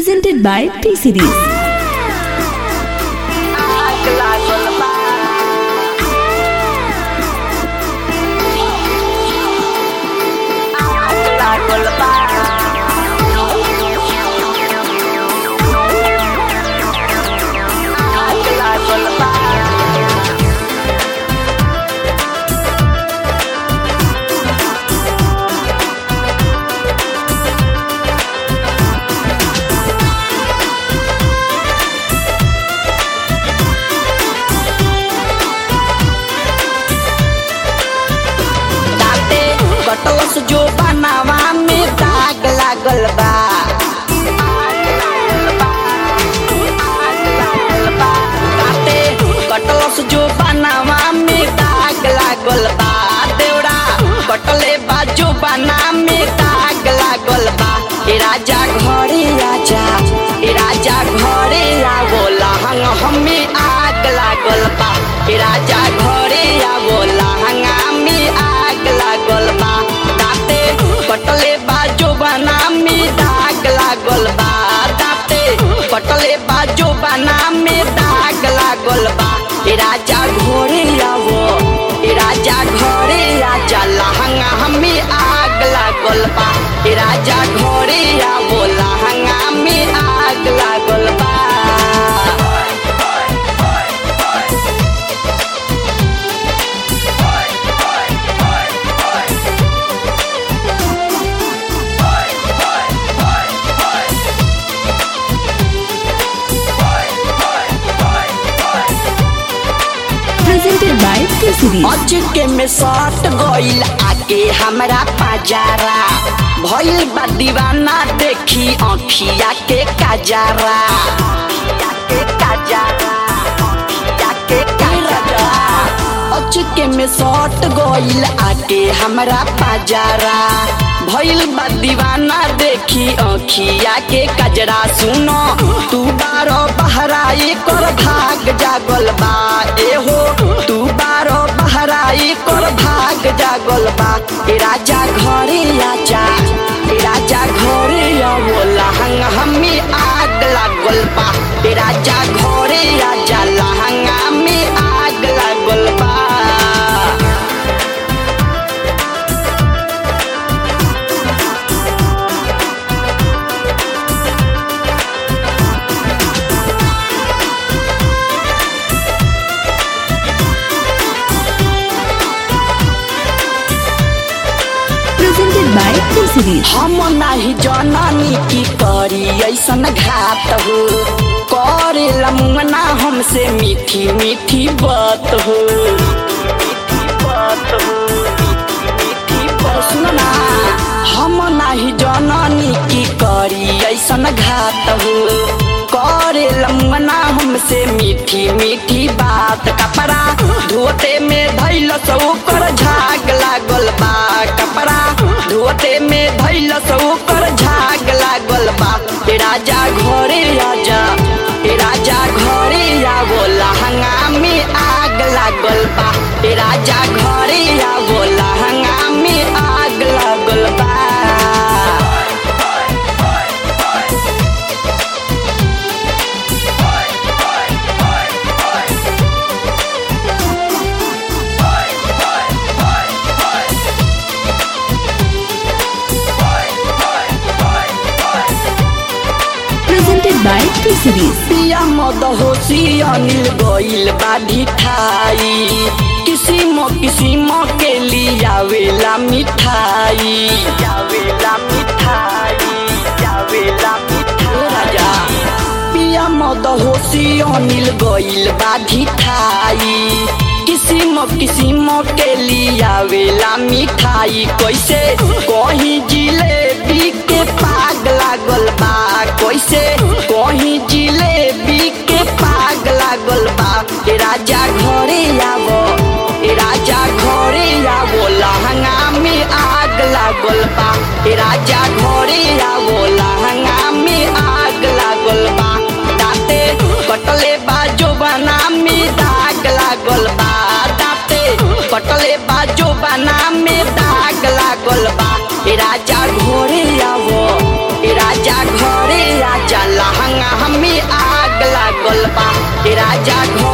presented by T Series. आग लागल बा आग लागल बा आग लागल बा दाते कटलस जो बनावा में दाग लागल बा आग लागल बा, आग लागल बा। दाते कटलस जो बनावा में दाग लागल बा देवरा कटले बा जो बना में दाग लागल बा ए राजा घरे आजा ए राजा घरे आवो लहंग हमें आग लागल बा ए राजा घरे आवो लहंगा में आग लागल बा दाते कटले बा जो बना में दाग लागल बा दाते कटले बा जो बना में दाग लागल बा ए राजा घरे आवो ए राजा घरे आजा लहंगा हमें आग लागल बा ए राजा घरे आवो लहंगा में आग लागल बा Presented by T Series. अचके में सट गइल आके हमरा पाजारा भइल बा दीवाना देखी अखिया के काजारा अखिया के काजारा अखिया के काजारा अचके में सट गइल आके हमरा पाजारा भइल बा दीवाना देखी अखिया के कजरा सुनो तू बारो बहराई कर भाग जागल बा एहो तू बारो बहराई कर भाग जागल बा ए राजा घरे आजा ए राजा घरे आवो लहंगा हमें आग लागल बा ए राजा घरे आजा लहंगा में आग लागल बा Presented by T Series. हम नाही जननी की करी ऐसन घात हो करे लमुना हमसे मीठी मीठी बात हो सुन ना हम नाही जननी की करी ऐसन घात हो करे लमुना हमसे मीठी मीठी बात कपड़ा धोते में धैल सौ कर झाग लागल बा कपड़ा धोते में धैल सौ कर झाग लागल बा ए राजा घरे आजा ए राजा घरे आवो लहंगा में आग लागल बा ए राजा घरे आवो लहंगा में आग लागल बा Presented by T Series. पिया मद होशी अनिल गइल बाधी ठाई किसिम किसिम के लियावेला मिठाई यावेला मिठाई यावेला मिठाई राजा पिया मद होशी अनिल गइल बाधी ठाई किसिम किसिम के लियावेला मिठाई कैसे कहीं जिलेबी के पाग लागल बा कैसे कहीं जिलेबी के पाग लागल बा ए राजा घरे आवो ए राजा घरे आवो लहंगा में आग लागल बा ए राजा घरे आवो लहंगा में आग लागल बा दाते कटले बा जो बना में दाग लागल बा दाते कटले बा जो बना में दाग लागल बा ए राजा घरे आवो ए राजा घरे राजा राजा